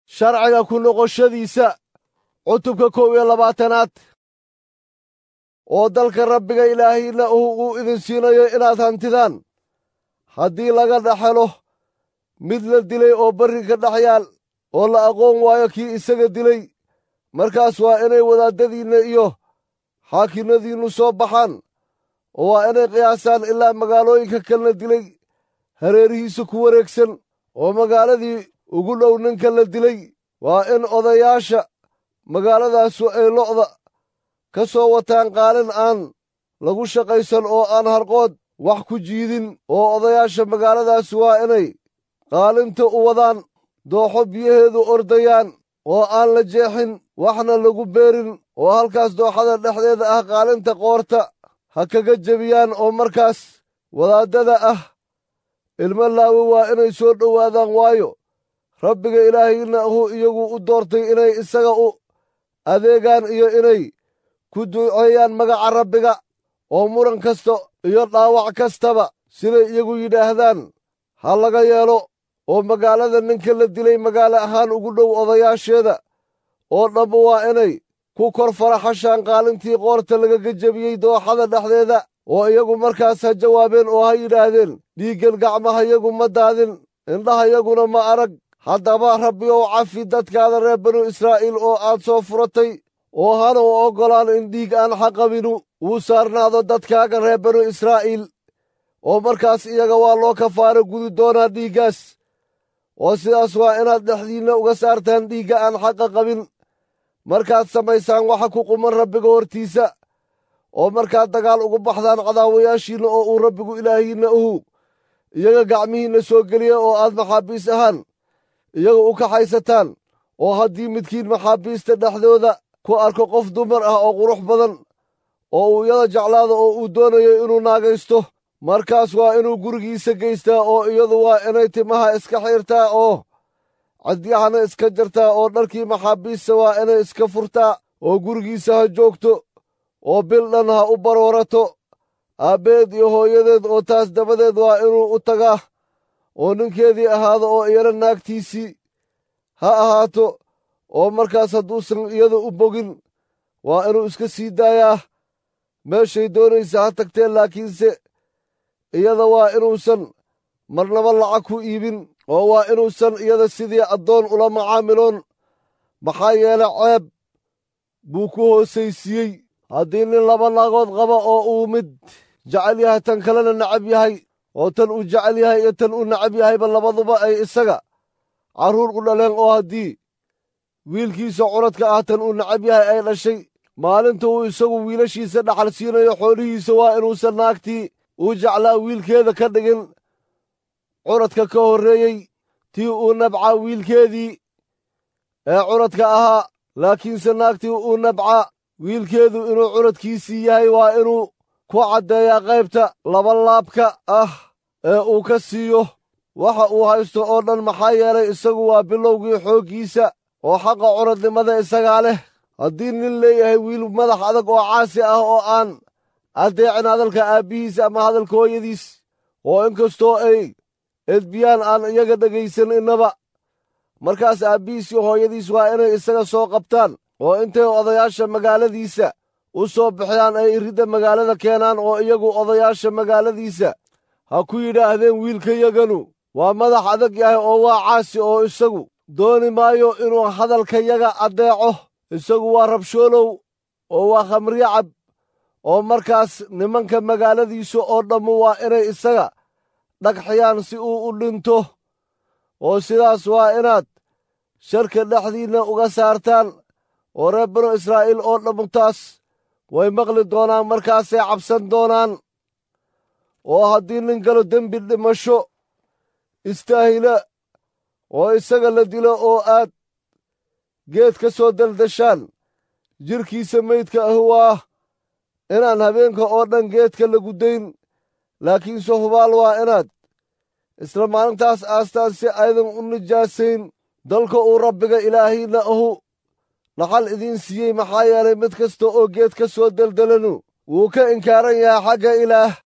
sharciga ku noqoshadiisa cutubka kow iyo labaatanaad oo dalka rabbiga ilaahiinna uu uu idin siinayo inaad hantidaan haddii laga dhex helo mid la dilay oo barri ka dhex yaal oo la aqoon waayo kii isaga dilay markaas waa inay wadaaddadiinna iyo xaakinnadiinnu soo baxaan oo waa inay qiyaasaan ilaa magaalooyinka kalena dilay hareerihiisa ku wareegsan oo magaaladii ugu dhow ninka la dilay waa in odayaasha magaaladaasu ay lo'da ka soo wataan qaalin aan lagu shaqaysan oo aan harqood wax ku jiidin oo odayaasha magaaladaas waa inay qaalinta u wadaan dooxo biyaheedu ordayaan oo aan la jeexin waxna lagu beerin oo halkaas dooxada dhexdeeda ah qaalinta qoorta ha kaga jebiyaan oo markaas wadaaddada ah ilmo laawi waa inay soo dhowaadaan waayo rabbiga ilaahiinna ahuu iyagu u doortay inay isaga u adeegaan iyo inay ku duceeyaan magaca rabbiga oo muran kasta iyo dhaawac kastaba siday iyagu yidhaahdaan ha laga yeelo oo magaalada ninka la dilay magaalo ahaan ugu dhow odayaasheeda oo dhamma waa inay ku kor faraxashaan qaalintii qoorta lagaga jebiyey dooxada dhexdeeda oo iyagu markaas ha jawaabeen oo ha yidhaahdeen dhiiggan gacmahayagu ma daadin indhahayaguna ma arag haddaba rabbi ow cafi dadkaada reer banu israa'iil oo aad soo furatay oo hana u oggolaan in dhiig aan xaqabinu uu saarnaado dadkaaga reer banu israa'iil oo markaas iyaga waa loo kafaaro gudi doonaa dhiiggaas oo sidaas waa inaad dhexdiinna uga saartaan dhiigga aan xaqa qabin markaad samaysaan waxa ku quman rabbiga hortiisa oo markaad dagaal ugu baxdaan cadaawayaashiinna oo uu rabbigu ilaahiinna uhu iyaga gacmihiinna soo geliya oo aad maxaabiis ahaan iyaga u kaxaysataan oo haddii midkiin maxaabiista dhexdooda ku arko qof dumar ah oo qurux badan oo uu iyada jeclaado oo uu doonayo inuu naagaysto markaas waa inuu gurigiisa geystaa oo iyadu waa inay timaha iska xiirtaa oo cadyahana iska jartaa oo dharkii maxaabiista waa inay iska furtaa oo gurigiisa ha joogto oo bil dhan ha u baroorato aabbeed iyo hooyadeed oo taas dabadeed waa inuu u tagaa oo ninkeedii ahaado oo iyana naagtiisii ha ahaato oo markaas hadduusan iyada u bogin waa inuu iska sii daayaa meeshay doonaysa ha tagteen laakiinse iyada waa inuusan marnaba lacag ku iibin oo waa inuusan iyada sidii addoon ula macaamiloon maxaa yeele ceeb buu ku hoosaysiiyey haddii nin laba naagood qaba oo uu mid jecel yahay tan kalena necab yahay oo tan uu jecel yahay iyo tan uu necab yahayba labaduba ay isaga carruur u dhaleen oo haddii wiilkiisa curadka ah tan uu necab yahay ay dhashay maalinta uu isagu wiilashiisa dhaxal siinayo xoolihiisa waa inuusan naagtii uu jeclaa wiilkeeda ka dhigin curadka ka horreeyey tii uu nabcaa wiilkeedii ee curadka ahaa laakiinse naagtii uu nabcaa wiilkeedu inuu curadkiisii yahay waa inuu ku caddeeyaa qaybta labalaabka ah ee uu ka siiyo waxa uu haysto oo dhan maxaa yeelay isagu waa bilowgii xooggiisa oo xaqa curadnimada isagaa leh haddii nin leeyahay wiil madax adag oo caasi ah oo aan addeecin hadalka aabbihiis ama hadalka hooyadiis oo inkastoo ay edbiyaan aan iyaga dhegaysan innaba markaas aabbihiis iyo hooyadiis waa inay isaga soo qabtaan oo intay odayaasha magaaladiisa u soo bixiyaan ay iridda magaalada keenaan oo iyagu odayaasha magaaladiisa ha ku yidhaahdeen wiilkayaganu waa madax adag yahay oo waa caasi oo isagu dooni maayo inuu hadalkayaga addeeco isagu waa rabshoolow oo waa khamriyacab oo markaas nimanka magaaladiisa oo dhammu waa inay isaga dhagxiyaan si uu u dhinto oo sidaas waa inaad sharka dhexdiinna uga saartaan oo reer banu israa'iil oo dhammu taas way maqli doonaan markaasay cabsan doonaan oo haddii nin galo dembi dhimasho istaahila oo isaga la dilo oo aad geed ka soo daldashaan jirkiisa meydka ahi waa inaan habeenka oo dhan geedka lagu dayn laakiinse hubaal waa inaad isla maalintaas aastaan si aydan u nijaasayn dalka uu rabbiga ilaahiinna ahu dhaxal idiin siiyey maxaa yeelay mid kasta oo geed ka soo deldelanu wuu ka inkaaran yahay xagga ilaah